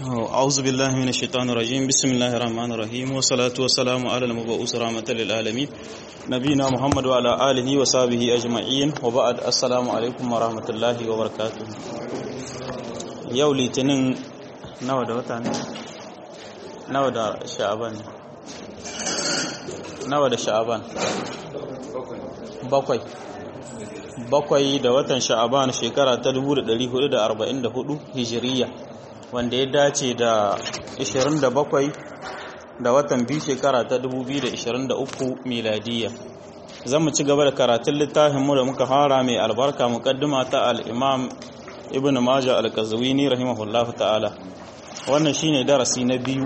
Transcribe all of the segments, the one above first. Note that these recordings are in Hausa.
أعوذ بالله من الشيطان الرجيم بسم الله الرحمن الرحيم والصلاة والسلام على المبعوث رحمة للعالمين نبينا محمد وعلى آله وصحبه أجمعين وبعد السلام عليكم ورحمة الله وبركاته yau litinin nawa da wata ne nawa da sha'aban nawa da sha'aban bakwai bakwai da watan sha'aban shekara ta 1444 hijiriya wanda ya dace da 27 da watan biyu shekara ta 2023 miladiya zan mu ci gaba da karatun littafinmu da muka fara mai albarka mukaddima ta al-imam ibn majah al-qazwini rahimahullahu ta'ala wannan shine darasi na biyu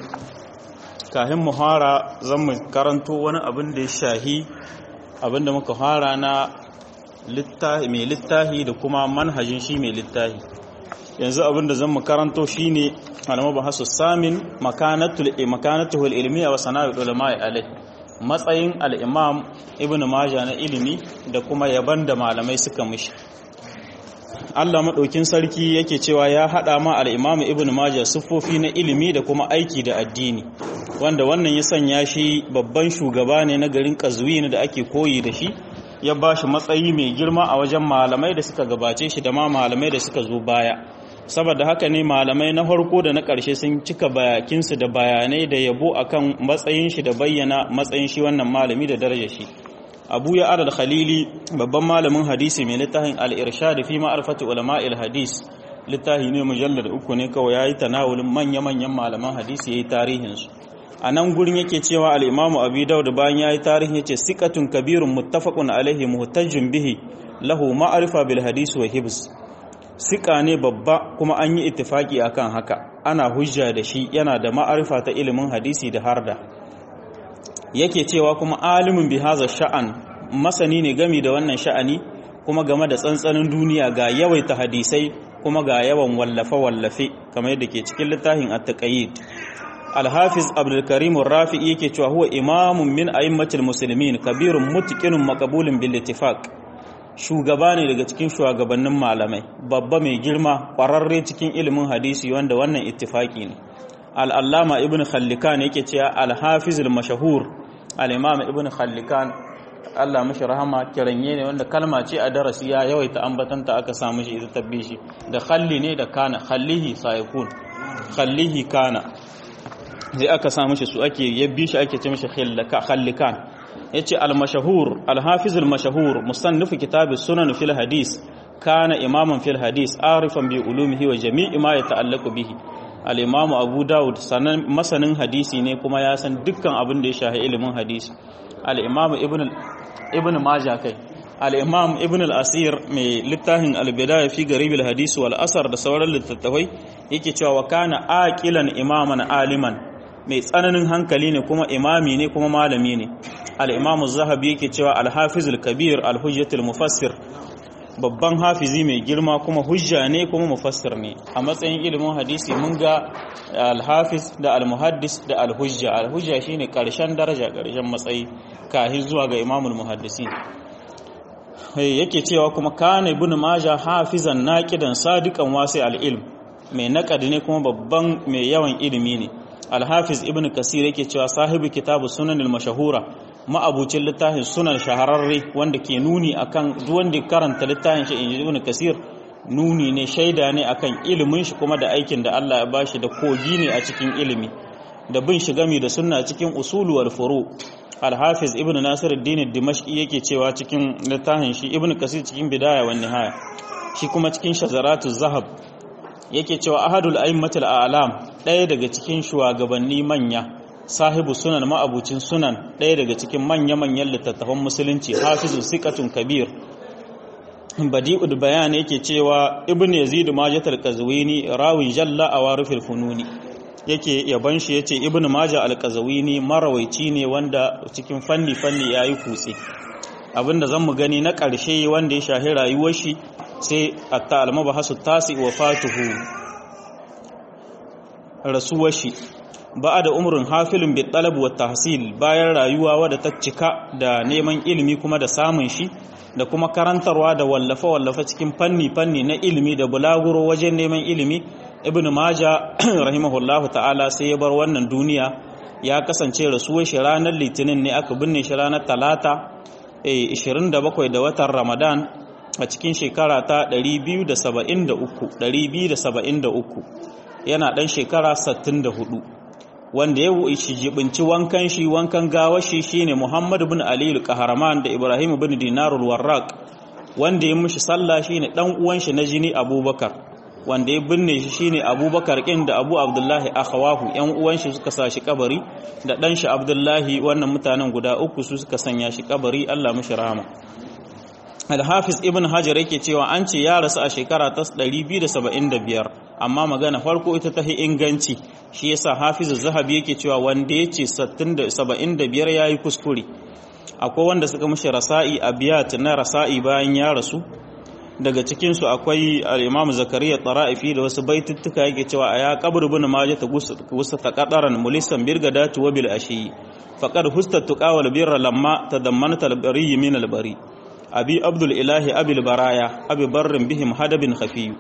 kafin mu fara zan mu karanto wani abin da ya shahi abin da muka fara na littafi mai littafi da kuma manhajin shi mai littafi yanzu abin da zan mu karanto shine al-mabahasu samin makanatul makanatuhul ilmiya wa sana'ul ulama alai matsayin al-imam ibn majah na ilimi da kuma yaban da malamai suka mishi Allah maɗaukin sarki yake cewa ya haɗa ma al'imamu ibn Majah siffofi na ilimi da kuma aiki da addini wanda wannan ya sanya shi babban shugaba ne na garin Qazwin da ake koyi da shi ya ba shi matsayi mai girma a wajen malamai da suka gabace shi da ma malamai da suka zo baya saboda haka ne malamai na farko da na ƙarshe sun cika bayakinsu da bayanai da yabo akan matsayin shi da bayyana matsayin shi wannan malami da darajar shi abu ya adal khalili babban malamin hadisi mai littafin al-irshad fi ma'rifati ulama'il hadis littafi ne mujallar uku ne kawai yayi tanawulin manya-manyan malaman hadisi yayi tarihin su a nan gurin yake cewa al-imam abi daud bayan yayi tarihi yace siqatun kabirun muttafaqun alaihi muhtajjun bihi lahu ma'rifa bil hadis wa hibs siƙa ne babba kuma an yi ittifaki akan haka ana hujja da shi yana da ma'arifa ta ilimin hadisi da harda yake cewa kuma alimin bi haza sha'an masani ne gami da wannan sha'ani kuma game da tsantsanin duniya ga yawaita hadisai kuma ga yawan wallafe-wallafe kamar yadda ke cikin littafin at-taqayyid al-hafiz abdul karim rafi'i yake cewa huwa imamun min a'immatil muslimin kabirun mutqinun maqbulun bil ittifaq shugaba ne daga cikin shugabannin malamai babba mai girma kwararre cikin ilimin hadisi wanda wannan ittifaki ne al-allama ibn khallikan yake cewa al-hafiz al-mashhur al-imam ibn khallikan Allah mashi rahama kiranye ne wanda kalma ce a darasi ya yawaita ambatanta aka samu shi ita tabbi shi da khalli ne da kana khallihi sayakun khallihi kana sai aka samu shi su ake yabbi shi ake ce mishi khallikan yace al-mashhur al-hafiz al-mashhur musannif kitab as-sunan fil hadis kana imaman fil hadis arifan bi ulumihi wa jami'i ma yata'allaqu bihi al'imamu abu dawud sanan masanin hadisi ne kuma ya san dukkan abin da ya shahi ilimin hadisi al'imamu ibn maja kai al'imam ibn al'asir mai littafin albidaya fi garibil hadisi wal asar da sauran littattafai yake cewa wa kana aqilan imaman aliman mai tsananin hankali ne kuma imami ne kuma malami ne al'imamu zahabi yake cewa alhafizul kabir alhujjatul mufassir babban hafizi mai girma kuma hujja ne kuma mufassir ne a matsayin ilimin hadisi mun ga alhafiz da almuhaddis da alhujja alhujja shine karshen daraja karshen matsayi kahi zuwa ga imamul muhaddisin yake cewa kuma kana ibn maja hafizan naqidan sadiqan wasi alilm mai naqadi ne kuma babban mai yawan ilimi ne alhafiz ibn kasir yake cewa sahibi kitabu sunanil mashahura ma'abucin littafin sunan shahararre wanda ke nuni akan wanda karanta littafin shi inji ibn kasir nuni ne shaida ne akan ilimin shi kuma da aikin da Allah ya bashi da kogi ne a cikin ilimi da bin shi gami da sunna cikin usulu wal furu al-hafiz ibn nasir ad-din dimashqi yake cewa cikin littafin shi ibn kasir cikin bidaya wa nihaya shi kuma cikin shazaratu zahab yake cewa ahadul a'immatul a'lam ɗaya daga cikin shugabanni manya sahibu sunan ma'abucin sunan ɗaya daga cikin manya-manyan littattafan musulunci hafizu sikatun kabir badi'ud bayan yake cewa ibn yazid majah al-qazwini rawin jalla a warufil fununi yake yaban shi yace ibn majah al-qazwini marawaici ne wanda cikin fanni fanni yayi kutse abinda zan mu gani na ƙarshe wanda ya shahi rayuwar shi sai atta al-mabahasu tasi wa fatuhu rasuwar shi ba da umurin hafilin bi talab wa tahsil bayan rayuwa wadda ta cika da neman ilimi kuma da samun shi da kuma karantarwa da wallafa-wallafa cikin fanni-fanni na ilimi da bulaguro wajen neman ilimi ibn maja rahimahullahu ta'ala sai ya bar wannan duniya ya kasance rasuwar shi ranar litinin ne aka binne shi ranar talata 27 da watan ramadan a cikin shekara ta 273 yana dan shekara 64 wanda ya shi jibinci wankan shi wankan gawar shi shine muhammad bin ali al-qahraman da ibrahim bin dinarul warraq wanda ya mishi sallah shine dan uwan shi na jini abubakar wanda ya binne shi shine abubakar kin da abu abdullahi akhawahu yan uwan shi suka sa shi kabari da dan shi abdullahi wannan mutanen guda uku su suka sanya shi kabari Allah mishi rahama al-hafiz ibn hajar yake cewa an ce ya rasu a shekara ta 275 amma magana farko ita ta inganci shi yasa hafiz zahabi yake cewa wanda yace 75 yayi kuskure akwai wanda suka mishi rasa'i abiyat na rasa'i bayan ya rasu daga cikinsu akwai al'imamu zakariya tsara'ifi da wasu baituttuka yake cewa a ya kabar bin maje ta gusa ta kadaran mulisan birga datu wa bil ashi faqad husta tuqawal birra lamma tadammanata al-bari min al-bari abi abdul ilahi abil baraya abi barrin bihim hadabin khafiyu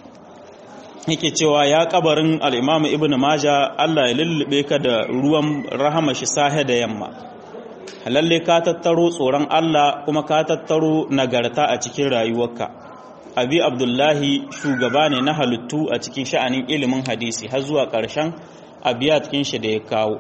yake cewa ya kabarin al-imamu ibnu maja Allah ya lullube ka da ruwan rahama shi sahe da yamma lalle ka tattaro tsoron Allah kuma ka tattaro nagarta a cikin rayuwarka abi abdullahi shugaba ne na halittu a cikin sha'anin ilimin hadisi har zuwa ƙarshen abiyat shi da ya kawo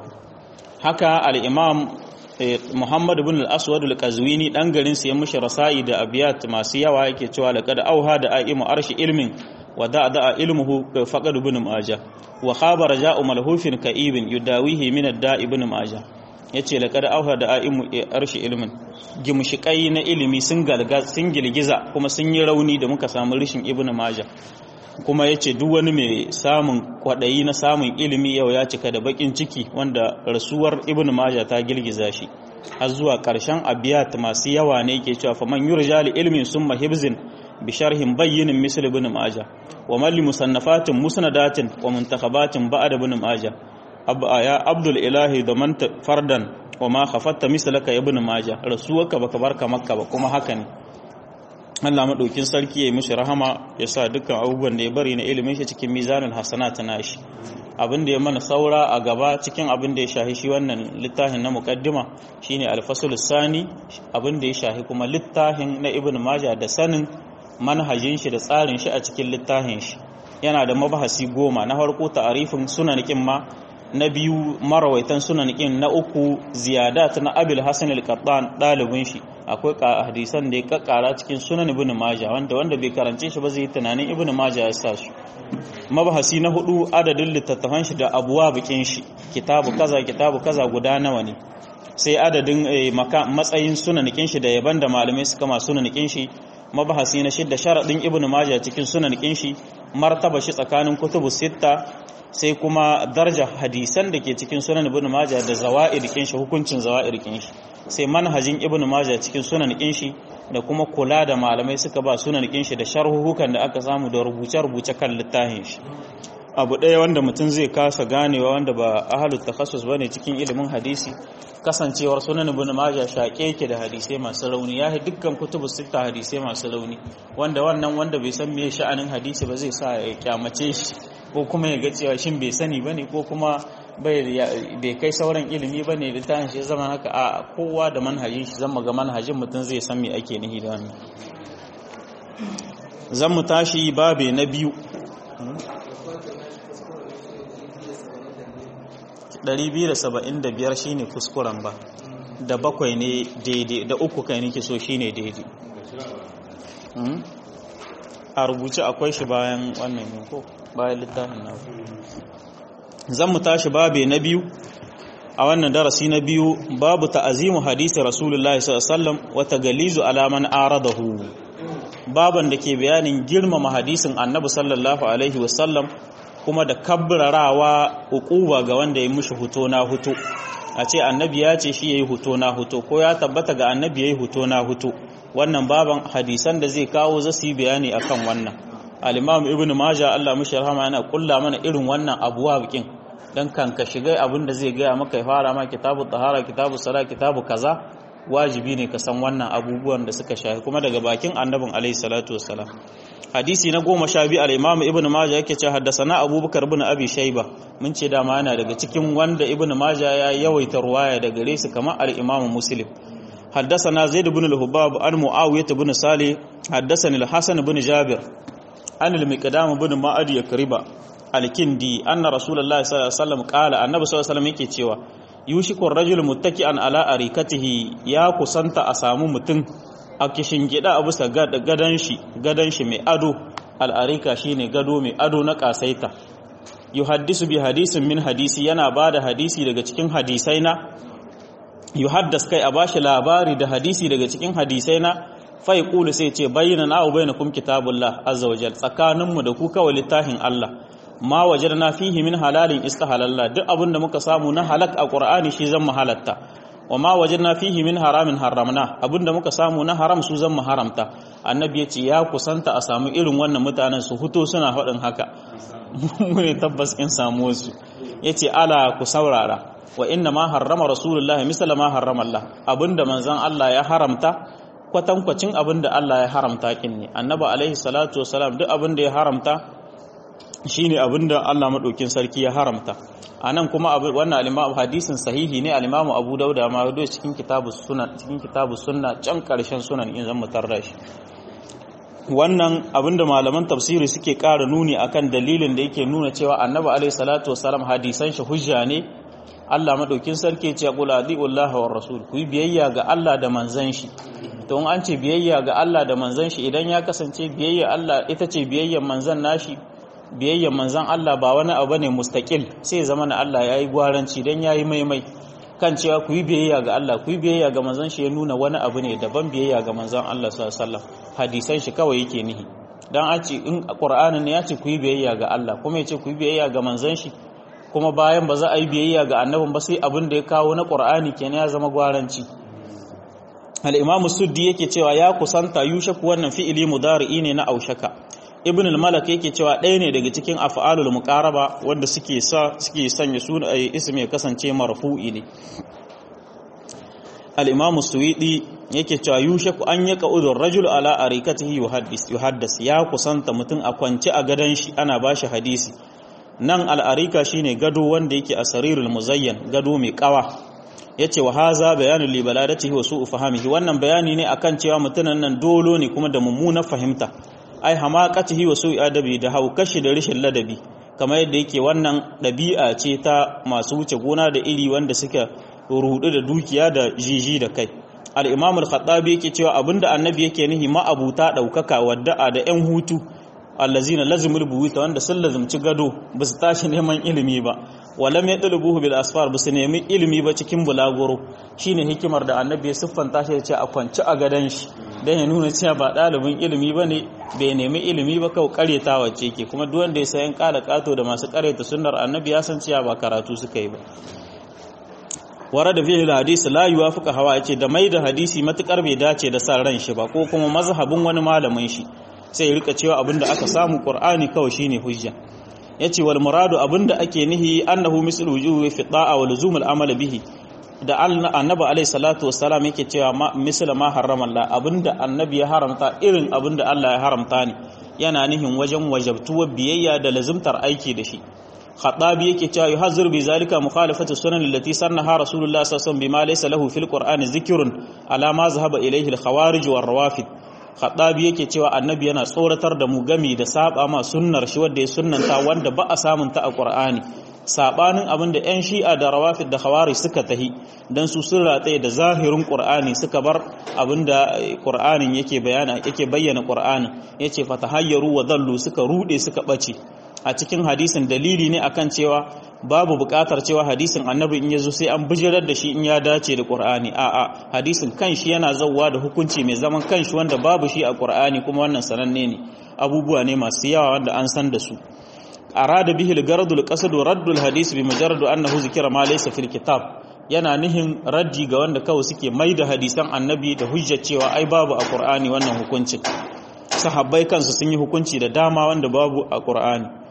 haka al-imam muhammad ibn al-aswad al-qazwini dan garin sa ya mushi rasa'i da abiyat masu yawa yake cewa laqad auha da aimu arshi ilmin wa da'a ilmuhu faqad ibn majah wa khabara ja'u malhufin ka'ibin yudawihi min ad-da'i ibn majah ya ce laƙar auha da a'imu arshi ilimin gimshiƙai na ilimi sun girgiza kuma sun yi rauni da muka samu rishin ibn maja kuma ya ce duk wani mai samun kwaɗayi na samun ilimi yau ya cika da baƙin ciki wanda rasuwar ibn maja ta girgiza shi har zuwa ƙarshen abiyat masu yawa ne ke cewa faman yurja li ilmin summa hibzin bi sharhin bayyinin misl ibn maja wa malli musannafatin musnadatin wa muntakhabatin ba'da ibn maja ya abdul ilahi da man fardan wa ma khafatta mislaka ibn majah rasuwarka baka barka makka ba kuma haka ne Allah madaukin sarki yayi mishi rahama ya sa dukkan abubuwan da ya bari na ilimin shi cikin mizanul hasanat nashi abin da ya mana saura a gaba cikin abin da ya shahi shi wannan littafin na muqaddima shine al-fasl sani abin da ya shahi kuma littafin na ibn majah da sanin manhajin shi da tsarin shi a cikin littafin shi yana da mabahasi goma na farko ta'arifin sunanikin ma na biyu marawaitan sunanikin na uku ziyadat na abil hasan al-qattan dalibin shi akwai hadisan da ya kakkara cikin sunan ibn majah wanda wanda bai karance shi ba zai tunanin ibn majah ya sa su mabahasi na hudu adadin littattafan shi da abuwa bikin shi kitabu kaza kitabu kaza guda nawa ne sai adadin matsayin sunanikin shi da yaban da malamai suka ma sunanikin shi mabahasi na shidda sharadin ibn majah cikin sunanikin shi martaba shi tsakanin kutubu sitta sai kuma darja hadisan da ke cikin sunan ibn majah da zawa'ir kin shi hukuncin zawa'ir kin shi sai manhajin ibn majah cikin sunan kin shi da kuma kula da malamai suka ba sunan kin shi da sharhuhukan da aka samu da rubuce-rubuce kan littafin shi abu ɗaya wanda mutum zai kasa ganewa wanda ba ahalut takhassus bane cikin ilimin hadisi kasancewar sunan ibn majah shaƙe yake da hadisai masu rauni ya dukkan kutubu sita hadisai masu rauni wanda wannan wanda bai san me sha'anin hadisi ba zai sa ya kyamace shi ko kuma ya ga cewa shin bai sani bane ko kuma bai kai sauran ilimi bane da ta shi zama haka a kowa da manhajin shi zama ga manhajin mutum zai san me ake nihi da wannan zan mu tashi babe na biyu 275 shine kuskuren ba da bakwai ne daidai da uku kai nake so shine daidai a rubuce akwai shi bayan wannan ne ko bayan littafin na zan mu tashi babe na biyu a wannan darasi na biyu babu ta'azimu hadisi rasulullahi sallallahu alaihi wasallam wa tagalizu ala man aradahu baban da ke bayanin girmama hadisin annabi sallallahu alaihi wasallam kuma da kabrarawa ukuba ga wanda ya mushi huto na huto a ce annabi ya ce shi yayi huto na huto ko ya tabbata ga annabi yayi huto na huto wannan baban hadisan da zai kawo za su yi bayani akan wannan al-imam ibn majah Allah mushi rahama yana kulla mana irin wannan abuwa bikin dan kan ka shiga abin da zai gaya maka ya fara ma kitabu tahara kitabu sala kitabu kaza wajibi ne ka san wannan abubuwan da suka shafi kuma daga bakin annabin alaihi salatu wassalam hadisi na goma sha biyu al-imam ibn majah yake cewa haddasana abubakar ibn abi shayba mun ce dama yana daga cikin wanda ibn majah ya yawaita ruwaya daga gare su kamar al-imam muslim haddasana zaid ibn al-hubab an muawiyah ibn salih haddasani al-hasan ibn jabir an al-miqdam ibn ma'ad yakriba al-kindi anna rasulullahi sallallahu alaihi wasallam qala annabi sallallahu alaihi wasallam yake cewa yushikun rajul muttaki'an ala arikatihi ya kusanta a samu mutum a kishin gida a bisa gadan shi gadan shi mai ado al'arika shine gado mai ado na kasaita yuhaddisu bi hadisin min hadisi yana bada hadisi daga cikin hadisai na yuhaddas kai a bashi labari da hadisi daga cikin hadisai na fai kulu sai ce bayyana na bainakum kitabullah azza wajal tsakaninmu da ku kawai littafin Allah ma wajadna fihi min halalin istahalalla duk abinda muka samu na halak a qur'ani shi zan halatta wa ma wajadna fihi min haramin haramna abinda muka samu na haram su zan haramta annabi ya ce ya kusanta a samu irin wannan mutanen su huto suna faɗin haka mu ne tabbas in samu su yace ala ku saurara wa inna ma harrama rasulullah misala ma harrama Allah abinda manzon Allah ya haramta kwatankwacin abinda Allah ya haramta kin ne annabi alaihi salatu wasalam duk abinda ya haramta shine abinda Allah madaukin sarki ya haramta anan kuma wannan al-Imam hadisin sahihi ne al-Imam Abu Dawud ma hudo cikin kitabus sunan cikin kitabus sunna can karshen sunan in zan mutarra shi wannan abinda malaman tafsiri suke ƙara nuni akan dalilin da yake nuna cewa Annabi alaihi salatu wasalam hadisan shi hujja ne Allah madaukin sarki ya ce qul adiullahi war rasul ku biyayya ga Allah da manzon shi to an ce biyayya ga Allah da manzon shi idan ya kasance biyayya Allah ita ce biyayyan manzon nashi biyayyan manzan Allah ba wani abu ne mustaqil sai zama na Allah yayi gwaranci dan yayi maimai kan cewa ku yi biyayya ga Allah ku yi biyayya ga manzan shi ya nuna wani abu ne daban biyayya ga manzan Allah sallallahu alaihi wasallam hadisan shi kawai yake nihi dan a ce in Qur'anin ne ya ce ku yi biyayya ga Allah kuma ya ce ku yi biyayya ga manzan shi kuma bayan ba za a yi biyayya ga annabin ba sai abin da ya kawo na Qur'ani kenan ya zama gwaranci al-Imam Suddi yake cewa ya kusanta yushaku wannan fi'ili mudari'i ne na aushaka ibn al-malak yake cewa ɗaya ne daga cikin af'alul muqaraba wanda suke sa suke sanya suna ay ismi ya kasance marfu'i ne al-imam suwidi yake cewa yushaku an yaka udur rajul ala arikatihi yuhaddis yuhaddas ya kusanta mutum a kwance a gadan shi ana bashi hadisi nan al-arika shine gado wanda yake a sarirul muzayyan gado mai kawa yace wa haza bayanul li baladatihi wa su'u fahamihi wannan bayani ne akan cewa mutunan nan dolo ne kuma da mummunar fahimta ai hamaqatihi wa su'i adabi da haukashi da rishin ladabi kamar yadda yake wannan ɗabi'a ce ta masu wuce gona da iri wanda suka rudu da dukiya da jiji da kai al-imam al-khattabi yake cewa abinda annabi yake nihi ma'abuta daukaka wadda'a da yan hutu allazina lazimul buyuta wanda sun lazimci gado ba su tashi neman ilimi ba walam yadlubuhu bil asfar ba su nemi ilimi ba cikin bulaguro shine hikimar da annabi ya siffanta shi ya ce a kwanci a gadan shi dan ya nuna cewa ba ɗalibin ilimi ba ne bai nemi ilimi ba kawai karyatawa ce ke kuma duk wanda ya sayan kala kato da masu karyata sunnar annabi ya san cewa ba karatu suka yi ba wara da fihi hadisi la yuwafiqa hawa yace da mai da hadisi matukar bai dace da san ran shi ba ko kuma mazhabin wani malamin shi sai ya rika cewa abinda aka samu qur'ani kawai shine hujja yace wal muradu abinda ake nihi annahu mislu wujuhi fi da'a wa luzum al amal bihi da annabi alaihi salatu wassalam yake cewa misal ma harrama Allah abinda annabi ya haramta irin abinda Allah ya haramta ne yana nihin wajen wajabtuwar biyayya da lazimtar aiki da shi khatabi yake cewa yuhazzir bi zalika mukhalafatu sunan allati sannaha rasulullah sallallahu alaihi wasallam bima laysa lahu fil qur'ani zikrun ala ma zahaba ilayhi al khawarij war rawafid khatabi yake cewa annabi yana tsoratar da mu gami da saba ma sunnar shi wanda ya sunnanta wanda ba a samun ta a qur'ani sabanin abin da 'yan shi'a da rawafid da khawari suka tahi don su sun ratsaye da zahirin ƙur'ani suka bar abin da ƙur'anin yake bayyana yake bayyana ƙur'anin yace fatahayyaru wa dallu suka rude suka bace a cikin hadisin dalili ne akan cewa babu buƙatar cewa hadisin annabi in yazo sai an bijirar da shi in ya dace da ƙur'ani a'a hadisin kanshi yana zawwa da hukunci mai zaman kanshi wanda babu shi a ƙur'ani kuma wannan sananne ne abubuwa ne masu yawa wanda an san da su arada bihi al-garadul qasdu raddul hadis bi mujarrad annahu zikira ma laysa fil kitab yana nihin raddi ga wanda kawai suke mai da hadisan annabi da hujjar cewa ai babu a qur'ani wannan hukuncin sahabbai kansu sun yi hukunci da dama wanda babu a qur'ani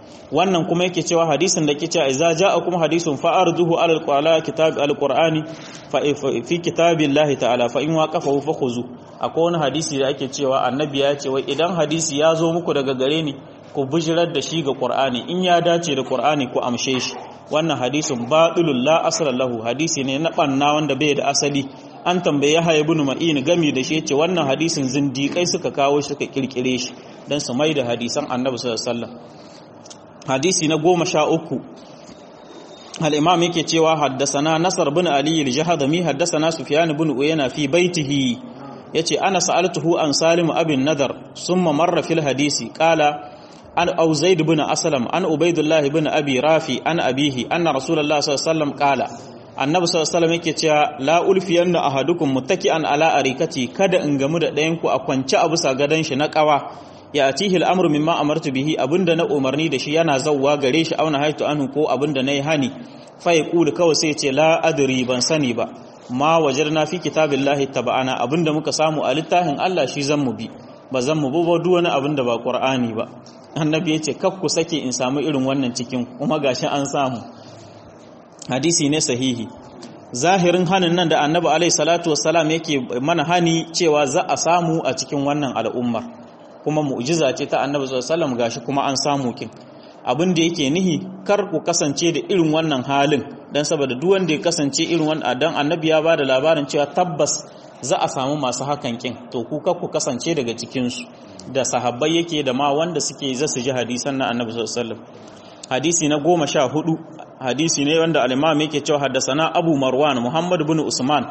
wannan kuma yake cewa hadisin da ke cewa idza ja'akum hadisun fa arduhu ala alqala kitab alqur'ani fa fi kitabillahi ta'ala fa in waqafahu fakhuzu akwai wani hadisi da ake cewa annabi ya ce wai idan hadisi ya zo muku daga gare ni ku bijirar da shi ga qur'ani in ya dace da qur'ani ku amshe shi wannan hadisin batilul la asla lahu hadisi ne na banna wanda bai da asali an tambaye Yahya ibn Ma'in gami da shi yace wannan hadisin zindiƙai suka kawo shi suka kirkire shi dan su mai da hadisan Annabi sallallahu alaihi wasallam hadisi na goma sha uku al-imam yake cewa haddasana Nasar bin Ali al-Jahdami haddasana Sufyan bin Uyayna fi baitihi yace ana sa'altuhu an Salim abin Nadar summa marra fil hadisi qala an au zaid bin aslam an ubaidullah bin abi rafi an abihi anna rasulullah sallallahu alaihi wasallam qala annabi sallallahu alaihi wasallam yake cewa la ulfiyanna ahadukum muttaki'an ala arikati kada in gamu da ɗayan ku a kwance a bisa gadan shi na kawa ya atihi al'amru mimma amartu bihi abinda na umarni da shi yana zawwa gare shi auna haitu anhu ko abinda nayi hani fa yaqulu kawai sai ce la adri ban sani ba ma wajarna fi kitabillahi tabana abinda muka samu a littafin Allah shi zan mu bi ba zan mu ba duk wani abinda ba qur'ani ba annabi yace kaf ku sake in samu irin wannan cikin kuma gashi an samu hadisi ne sahihi zahirin hanin nan da annabi alaihi salatu wassalam yake mana hani cewa za a samu a cikin wannan al'ummar kuma mu'jiza ce ta annabi sallallahu alaihi wasallam gashi kuma an samu kin abin da yake nihi kar ku kasance da irin wannan halin dan saboda duk wanda ya kasance irin wannan dan annabi ya bada labarin cewa tabbas za a samu masu hakan kin to ku kar ku kasance daga cikin su da sahabbai yake da ma wanda suke za su ji hadisan na annabi sallallahu alaihi wasallam hadisi na goma sha hudu hadisi ne wanda al-imam yake cewa haddasana abu marwan muhammad bin usman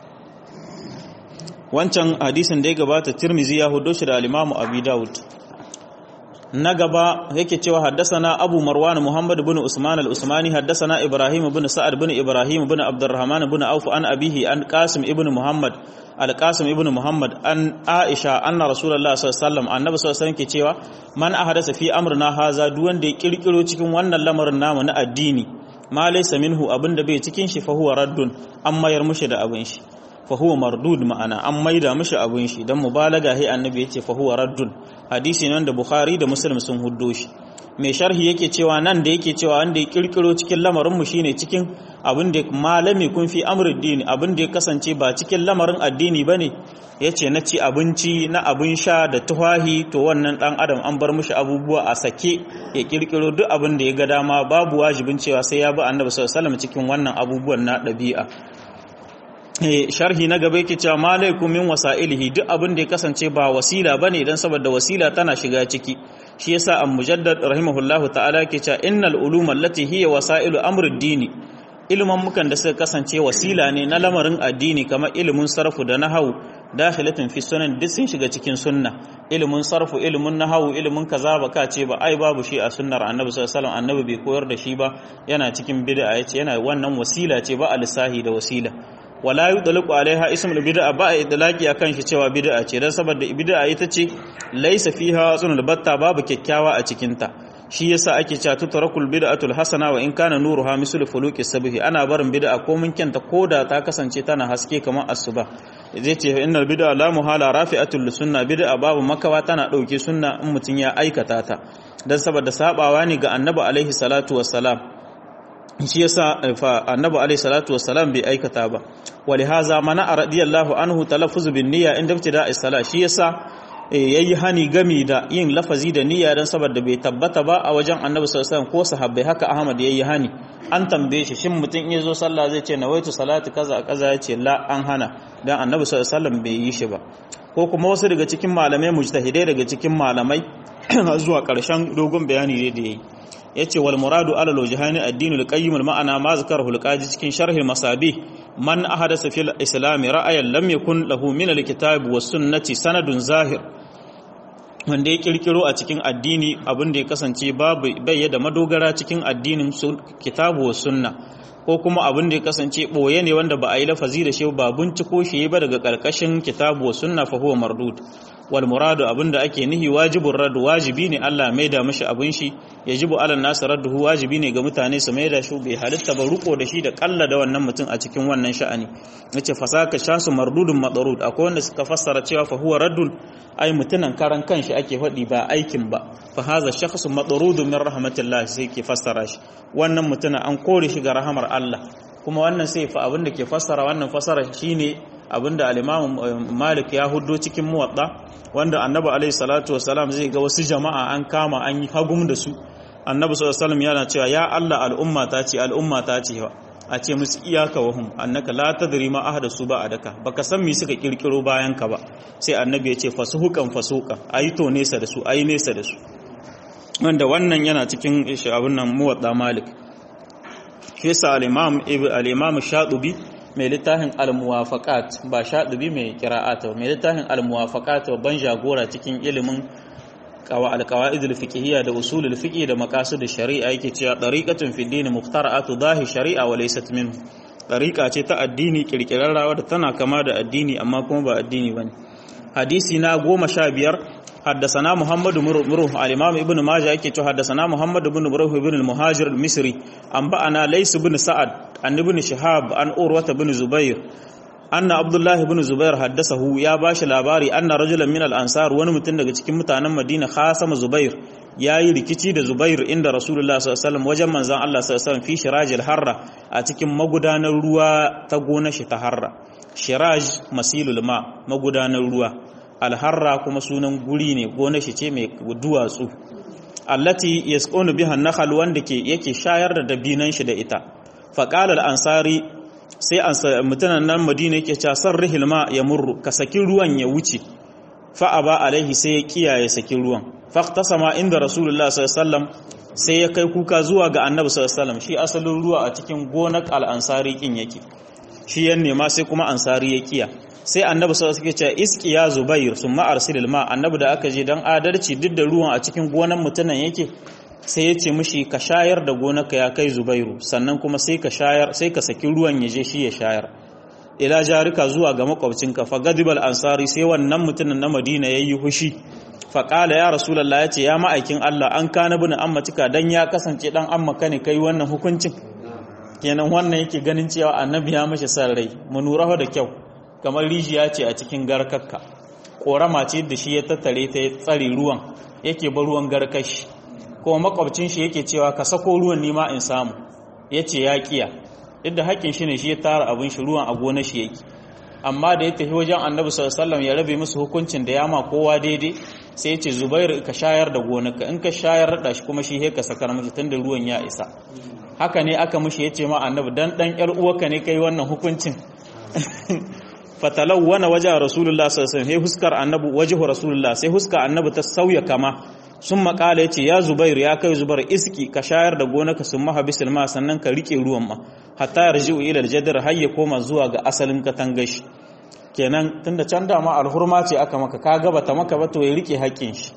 wancan hadisin da ya gabata tirmizi ya hudo shi da al-imam abi daud na gaba yake cewa haddasana abu marwan muhammad bin usman al-usmani haddasana ibrahim bin sa'ad bin ibrahim bin abdurrahman bin auf an abihi an qasim ibn muhammad al-qasim ibn muhammad an aisha anna rasulullah sallallahu alaihi wasallam annabi sallallahu alaihi wasallam ke cewa man ahadasa fi amrina haza duk wanda ya kirkiro cikin wannan lamarin namu na addini ma laysa minhu abinda bai cikin shi fa huwa raddun an mayar mushi da abin shi fa huwa mardud ma'ana an maida mishi abin shi dan mubalaga he annabi yace fa huwa raddun hadisi nan da bukhari da muslim sun huddo shi mai sharhi yake cewa nan da yake cewa wanda ya kirkiro cikin lamarin mu shine cikin abin da malami kun fi amrul dini abin da ya kasance ba cikin lamarin addini bane yace na ci abinci na abin sha da tuhahi to wannan dan adam an bar mishi abubuwa a sake ya kirkiro duk abin da ya ga dama babu wajibin cewa sai ya bi annabi sallallahu alaihi wasallam cikin wannan abubuwan na dabi'a sharhi na gaba yake cewa malaikum min wasailihi duk abin da ya kasance ba wasila bane dan saboda wasila tana shiga ciki shi yasa an mujaddad rahimahullahu ta'ala yake cewa innal uluma allati hiya wasailu amri dini ilman mukan da suka kasance wasila ne na lamarin addini kamar ilimin sarfu da nahawu dakhilatun fi sunan duk sun shiga cikin sunna ilimin sarfu ilimin nahawu ilimin kaza ba ka ce ba ai babu shi a sunnar annabi sallallahu alaihi wasallam annabi bai koyar da shi ba yana cikin bid'a yace yana wannan wasila ce ba alisahi da wasila wala yudlaku alaiha ismul bid'a ba a idlaki akan shi cewa bid'a ce dan saboda bid'a ita ce laysa fiha sunul batta babu kyakkyawa a cikin ta shi yasa ake cewa tutrakul bid'atul hasana wa in kana nuruha misl fuluki sabhi ana barin bid'a ko mun kyanta koda ta kasance tana haske kamar asuba zai ce innal bid'a la muhala rafi'atul sunna bid'a babu makawa tana dauke sunna in mutun ya aikata ta dan saboda sabawa ne ga annabi alaihi salatu wassalam shi yasa fa annabi alayhi salatu wassalam bai aikata ba walihaza mana radiyallahu anhu talaffuz bin niyya inda ibtida as-sala shi yasa yayi hani gami da yin lafazi da niyya dan saboda bai tabbata ba a wajen annabi sallallahu alaihi wasallam ko sahabbai haka ahmad yayi hani an tambaye shi shin mutum in yazo sallah zai ce nawaitu salati kaza kaza yace la an hana dan annabi sallallahu alaihi wasallam bai yi shi ba ko kuma wasu daga cikin malamai mujtahidai daga cikin malamai zuwa karshen dogon bayani ne da yayi yace wal muradu ala wajhani ad-dinul qayyim al ma'ana ma zakarahu al-qadi cikin sharh al-masabih man ahadasa fil islam ra'ayan lam yakun lahu min al-kitab was sunnati sanadun zahir wanda ya kirkiro a cikin addini abin da ya kasance babu bai da madogara cikin addinin kitabu was sunna ko kuma abin da ya kasance boye ne wanda ba a yi lafazi da shi ba binciko shi ba daga karkashin kitabu was sunna fa huwa mardud wal muradu abinda ake nihi wajibur raddu wajibi ne Allah mai da mishi abin shi yajibu ala nas radduhu wajibi ne ga mutane su mai da shi bai halitta ba ruko da shi da kalla da wannan mutum a cikin wannan sha'ani yace fasaka shasu mardudun madarud akwai wanda suka fassara cewa fa huwa raddun ai mutunan karan kanshi ake faɗi ba aikin ba fa haza shakhsun madarudun min rahmatillah sai ke fassara shi wannan mutunan an kore shi ga rahamar Allah kuma wannan sai fa abinda ke fassara wannan fassara shine abinda al-Imam Malik ya huddo cikin muwatta wanda Annabi alaihi salatu wasalam zai ga wasu jama'a an kama an yi hagum da su Annabi sallallahu alaihi wasallam yana cewa ya Allah al'umma ta ce al'umma ta ce a ce musu iyaka wahum annaka la tadri ma ahdasu ba adaka baka san me suka kirkiro bayan ka ba sai annabi ya ce fasuhukan fasuka ayi to nesa da su ayi nesa da su wanda wannan yana cikin abun nan muwatta Malik shi sa al-Imam al-Imam Shatibi mai littafin al-muwafaqat ba shaɗubi mai qira'ata mai littafin al-muwafaqat ban jagora cikin ilimin al-qawaid al-fiqhiyya da usul al-fiqh da maqasid shari'a yake cewa tariqatun fi din mukhtara'atu dahi shari'a wa laysat minhu tariqa ce ta addini kirkirarrawa da tana kama da addini amma kuma ba addini bane hadisi na goma sha biyar حدثنا محمد مروه الإمام ابن ماجه يكي حدثنا محمد بن مروه بن المهاجر المصري أنبأنا ليس بن سعد عن ابن شهاب عن أوروة بن زبير أن عبد الله بن زبير حدثه يا باش labari أن رجلا من الأنصار wani mutum daga cikin mutanen Madina khasama Zubair yayi rikici da Zubair inda Rasulullah sallallahu alaihi wasallam wajen manzon Allah sallallahu alaihi wasallam fi shirajil harra a cikin magudanar ruwa ta gona shi ta harra shiraj masilul ma magudanar ruwa alharra kuma sunan guri ne gona shi ce mai duwatsu allati yasqunu biha nakhal wanda ke yake shayar da dabinan shi da ita faqala al-ansari sai mutanen nan madina yake cewa sarrihil ma yamurru ka saki ruwan ya wuce fa aba alaihi sai ya kiyaye saki ruwan faqtasama inda rasulullah sallallahu alaihi wasallam sai ya kai kuka zuwa ga annabi sallallahu alaihi wasallam shi asalin ruwa a cikin gonar al-ansari kin yake shi yan nema sai kuma ansari ya kiya sai annabi sau suke cewa iski ya zubair sun ma'arsilil ma annabi da aka je don adalci duk da ruwan a cikin gonan mutunan yake sai ya ce mishi ka shayar da gonaka ya kai zubairu sannan kuma sai ka shayar sai ka saki ruwan ya je shi ya shayar ila jarika zuwa ga makwabcinka fa gadibal ansari sai wannan mutumin na madina yayi hushi fa qala ya rasulullah yace ya ma'aikin Allah an kana bin ammatika dan ya kasance dan amma kane kai wannan hukuncin kenan wannan yake ganin cewa annabi ya mashi san rai mu nura da kyau kamar rijiya ce a cikin garkakka korama ce da shi ya tattare ta ya tsare ruwan yake bar ruwan garkashi kuma makwabcin shi yake cewa ka sako ruwan nima in samu yace ya kiya duk da haƙƙin shi ne shi ya tara abin shi ruwan a gonar shi yake amma da ya tafi wajen annabi sallallahu alaihi wasallam ya rabe musu hukuncin da ya ma kowa daidai sai ya ce zubair ka shayar da gonarka in ka shayar da shi kuma shi he ka sakar miki tunda ruwan ya isa haka ne aka mushi ya ce ma annabi dan dan yar uwarka ne kai wannan hukuncin fatalawwana waje rasulullah sallallahu alaihi wasallam huskar annabi wajhu rasulullah sai huska annabi ta sauya kama sun makala yace ya zubair ya kai zubair iski ka shayar da gonaka sun maha bisil ma sannan ka rike ruwan ma hatta yarji'u ila aljadar har ya koma zuwa ga asalin katangashi kenan tunda can da ma alhurma ce aka maka ka gaba ta maka ba to ya rike haƙƙin shi